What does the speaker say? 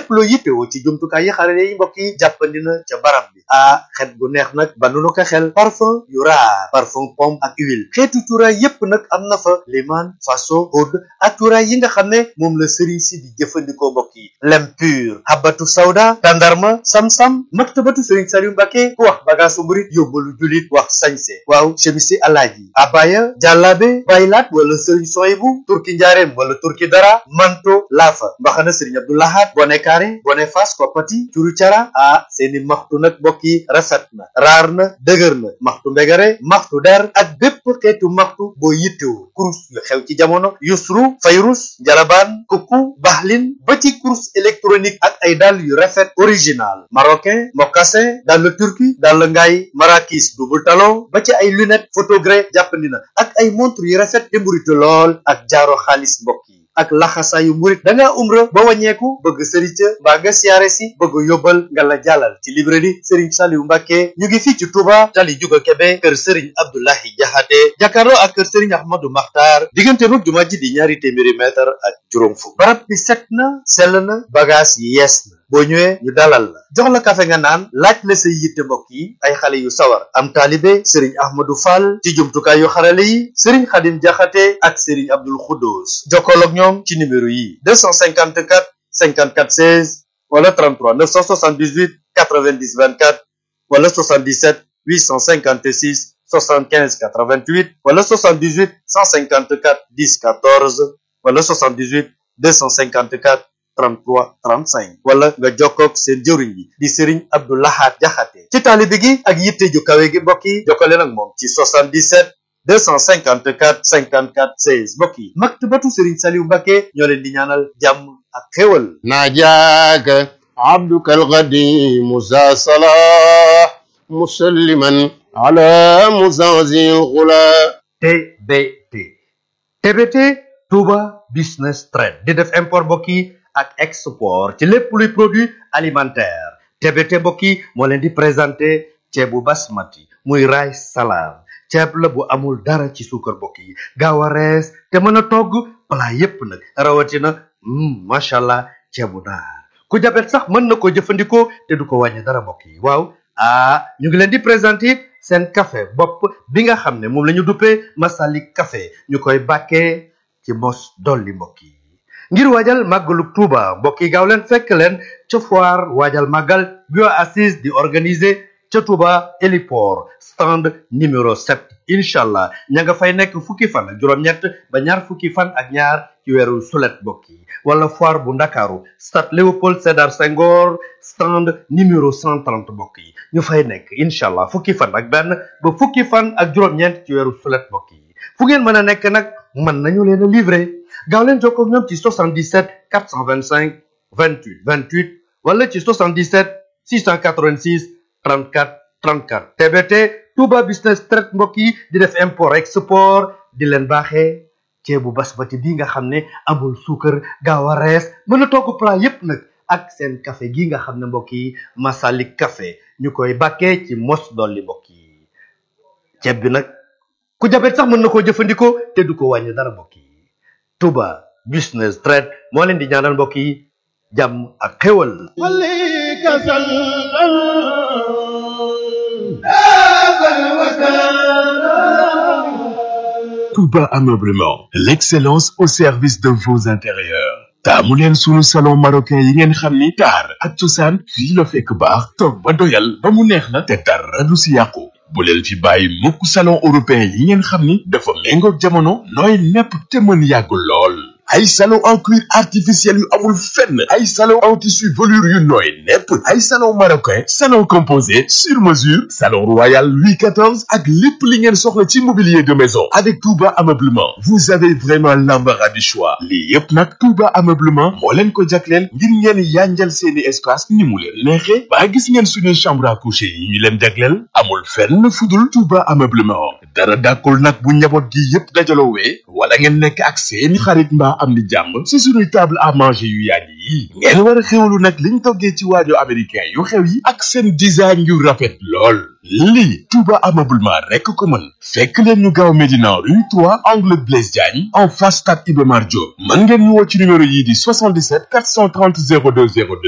lépp loo yittewoo ci jumtukaay yi xarale yi mbokk yi jàppandi na ca barab bi ah xet gu neex nag ba nu ko xel parfum yu raar parfum pomme ak huile xeetu cuuraay yépp nag am na fa liman faso oud ak cuuraay yi nga xam ne moom la sëriñ si di jëfandikoo mbokk yi lem pur habatu sawda tandarma sam-sam maktabatu sëriñ Saliou Mbacke ku wax bagaasu murit yóbbalu julit wax sañse waaw chemisi alaaji abaya jàllaabe baylaat wala sëriñ soyibu turki njaareem wala turki dara manto laafa mbaxana sëriñ abdoulahat bone kaare bone fas koppati curu cara ah seeni maxtu nag mbokk yi rafet na raar na dëgër na maxtu mbegare maxtu der ak bépp xeetu maxtu boo yittewoo kurus yu xew ci jamono yusru fayrus njalabaan kuku baxlin ba ci kurus électronique ak ay dàll yu rafet original marocain mocassin dàll turki dàll ngaay marakis double talon ba ci ay lunette photogré jàppandi na ak ay montre yu rafet te mburitu lool ak jaaro xaalis mbokk yi ak laxasaayu murit da ngaa umra ba wàññeeku bëgg sëriñ ca mbaa nga siyaare si bëgg yóbbal nga la jàllal ci librairie Serigne Saliou Mbacke ñu ngi fii ci Touba tali juga Kebe kër Serigne Abdoulahi Jaxate jàkkaarloo ak kër Serigne Ahmadou Makhtar diggante mag jumaa ji di ñaari téeméeri mètre ak juróom fukk barab bi set na sell na bagage yi yees na boo ñëwee ñu dalal la jox la kafe nga naan laaj la say yitte mbokk yi ay xale yu sawar am taalibe Serigne Ahmadou Fall ci jumtukaay yu xarale yi Serigne Khadim Jaxate ak Serigne Abdoul Khoudous jokkool ak ñoom ci numéro yi 254 54 16 wala 33 978 90 24 wala 77 856 75 88 wala 78 154 10 14 wala 78 254 33 35 wala nga jokkoog seen jëwriñ yi di Serigne Abdou Lahad Jaxate ci taalibe gi ak yitte ju kawe gi mbokk yi jokkale nag moom ci 77 254 54 16 mbokk yi maktabatu Serigne Saliou Mbacke ñoo leen di ñaanal jàmm ak xéwal ناجاك عبدك القديم ذا صلاح مسلما على مزازي الغلا TBT TBT Touba Business Trade di def import mbokk yi ak export ci lépp luy produit alimentaire TBT mbokk yi moo leen di présenté ceebu basmati muy rice salam ceeb la bu amul dara ci suukar mbokk yi gaaw a rees te mën a togg plat yépp nag rawatina mm, macha allah ceebu naar ku jabet sax mën na ko jëfandikoo te du ko wàññi dara mbokk yi waaw ah ñu ngi leen di présenter seen café bopp bi nga xam ne moom la ñu duppee Masalik café ñu koy bàkkee ci mos dolli mbokk yi ngir waajal màggalu Tuuba mbokk yi gaaw leen fekk leen ca foire waajal màggal bio assise di organiser ca Touba héliport stand numéro 7 incha allah ña nga fay nekk fukki fan ak juróom-ñett ba ñaar fukki fan ak ñaar ci weeru sulet mbokk yi wala foire bu ndakaaru stade Léopold Sédar Senghor stand numéro 130 mbokk yi ñu fay nekk incha allah fukki fan ak benn ba fukki fan ak juróom-ñeent ci weeru sulet mbokk yi fu ngeen mën a nekk nag mën nañu leen a livrer gaaw leen jokkoo ak ñoom ci 77 425 28 28 wala ci 77 686 34 34 TBT Touba Business Trade mbokk yi di def import export di leen baaxee ceebu basmati bi nga xam ne amul suukar gaaw a rees mën a togg plat yépp nag ak seen café gi nga xam ne mbokk yi Masalik café ñu koy bàkkee ci mos dolli mbokk yi ceeb bi nag ku jabet sax mën na koo jëfandikoo te du ko wàññi dara mbokk yi Touba Business Trade moo leen di ñaanal mbokk yi jàmm ak xéwal عليك سلام Touba Ameublement, l'excellence au service de vos intérieurs. taamu leen sunu salon marocain yi ngeen xam ni taar ak cosaan fii la fekk baax toog ba doyal ba mu neex la te dara du si yàqu bu leen fi bàyyi mukk salon européen yi ngeen xam ni dafa méngoog jamono nooy nepp te mën yàgg lool ay salon en cuir artificiel yu amul fenn ay salon en tissu velours yu nooy nepp ay salon marocain salon composé sur mesure salon royal Louis XIV ak lépp li ngeen soxla ci mobilier de maison avec Touba Ameublement vous avez vraiment l'embarras du choix lii yépp nag Touba Ameublement moo leen ko jagleel ngir ngeen yanjal seeni espace ni mu leen neexee ba gis ngeen suñuy chambre à coucher yi ñu leen jagleel amul fenn fudul Touba Ameublement dara dàkkul nag bu njaboot gi yépp dajaloowee wala ngeen nekk ak seeni xarit mbaa am ni jàmm si suñuy table à manger yu yàgg yi ngeen war a xewlu nag liñ toggee ci waajo américain yu xew yi ak seen design yu rafet lool lii Touba Ameublement rekk ko mën fekk leen ñu gaaw Médina rue 3 angle Blaise Diagne en face stade Iba Mar Diop mën ngeen ñu woo ci numéro yii di 77 430 02 02